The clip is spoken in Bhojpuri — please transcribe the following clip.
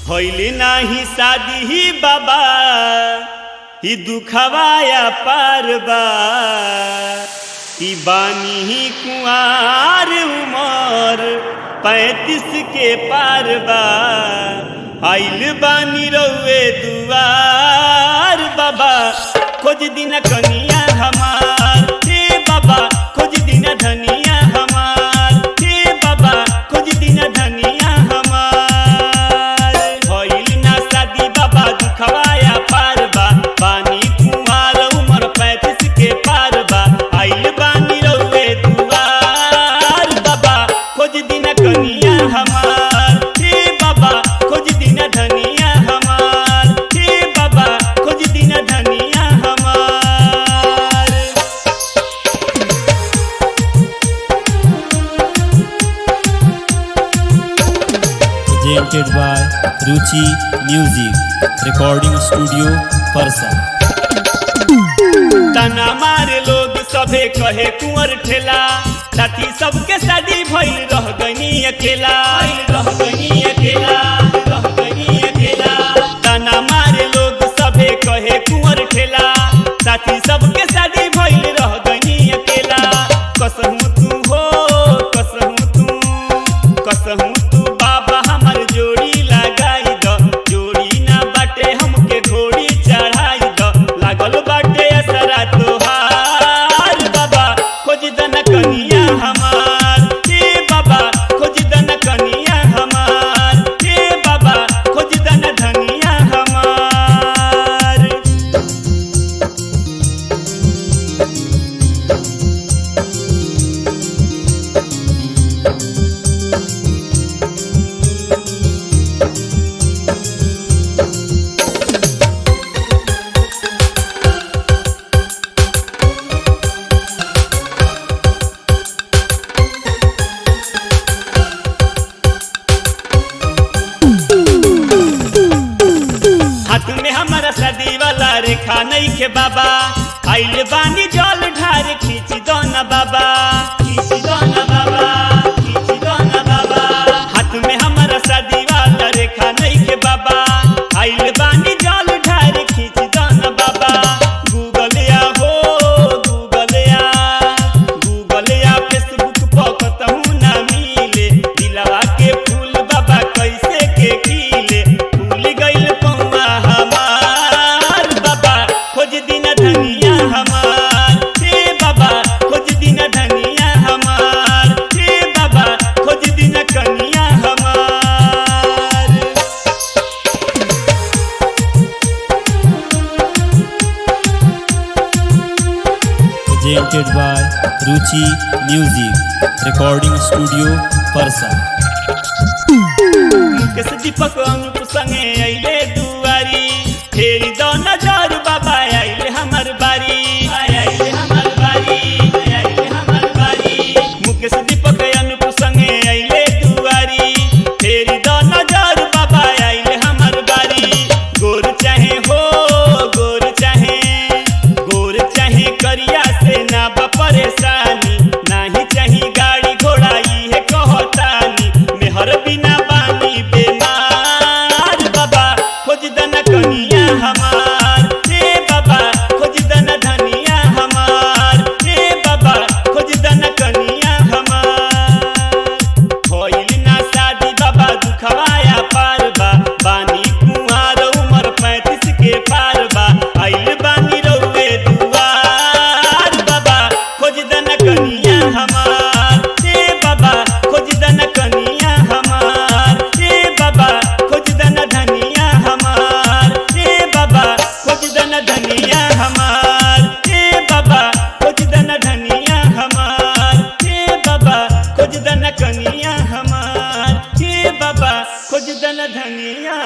होइली नाही शादी ही बाबा ही दुखवाया पारबा ई बानी ही कुआर उमर पैंतीस के पारबा आइल बानी रउए दुआर बाबा खोज दिन कनिया हमार हे बाबा खोज दिन धनिया हमार हे बाबा खोज दिन धनिया हमार भइल ना शादी बाबा दुखवाया पारबा बानी कुमार उमर पैंतीस के पारबा आइल बानी रउए दुआर बाबा खोज दिन कनिया हमार हे बाबा खोज दिन धनिया हमार हे बाबा खोज दिन धनिया हमार presented by Ruchi Music, Recording Studio, Parsa. तना मारे लोग सभे कहे कुंवर ठेला साथी सबके शादी भइल रह गनी अकेला रह गनी अकेला रह गनी अकेला तना मारे लोग सभे कहे कुंवर ठेला साथी सबके शादी भइल रह गनी अकेला कसहू तू हो कसहू तू कसहू तू बाबा हमर जोड़ी लगाई द जोड़ी ना बाटे हमके घोड़ी चढ़ाई द लागल बाटे असरा तोहार बाबा खोज दन कनिया हमार हे बाबा खोज दन कनिया हमार हे बाबा खोज दन धनिया हमार हाथ में हमारा शादी वाला रेखा नहीं के बाबा आइल बानी जल ढार खींच दो ना बाबा खींच दो ना बाबा खींच दो ना बाबा हाथ में हमारा शादी वाला रेखा नहीं के बाबा आइल बानी जल ढार खींच दो ना बाबा गूगल या हो गूगल या गूगल या फेसबुक पर कतहू ना मिले दिलवा के फूल बाबा कैसे के खिले फूल गइल पौआ हमार बाबा खोज दिन धनिया हमार हे बाबा खोज दिन धनिया हमार हे बाबा खोज दिन कनिया हमार Presented by Ruchi Music, Recording Studio, Parsa. Mukesh दीपक अनुप संगे अइले दुआरी फेरी दो नजर बाबा आइले हमर बारी आइले हमर बारी आइले हमर बारी मुकेश दीपक अनुप संगे अइले दुआरी फेरी दो नजर बाबा आइले हमर बारी गोर चाहे हो गोर चाहे गोर चाहे करिया से ना बा परेशानी नाही चाही गाड़ी घोड़ा इहे कहतानी मेहर बिना बानी बेमार बाबा खोज दन कनिया हमार हे बाबा खोज दन धनिया हमार हे बाबा खोज दन कनिया हमार होइल ना शादी बाबा दुखवाया पारबा बानी कुंवार उमर पैंतीस के पारबा आइल बानी रउए दुआर बाबा खोज दन कनिया हमार हे बाबा खोज दन कनिया हमार हे बाबा खोज दन धनिया हमार हे बाबा खोज दन धनिया हमार हे बाबा खोज दन धनिया हमार हे बाबा खोज दन कनिया हमार हे बाबा खोज दन धनिया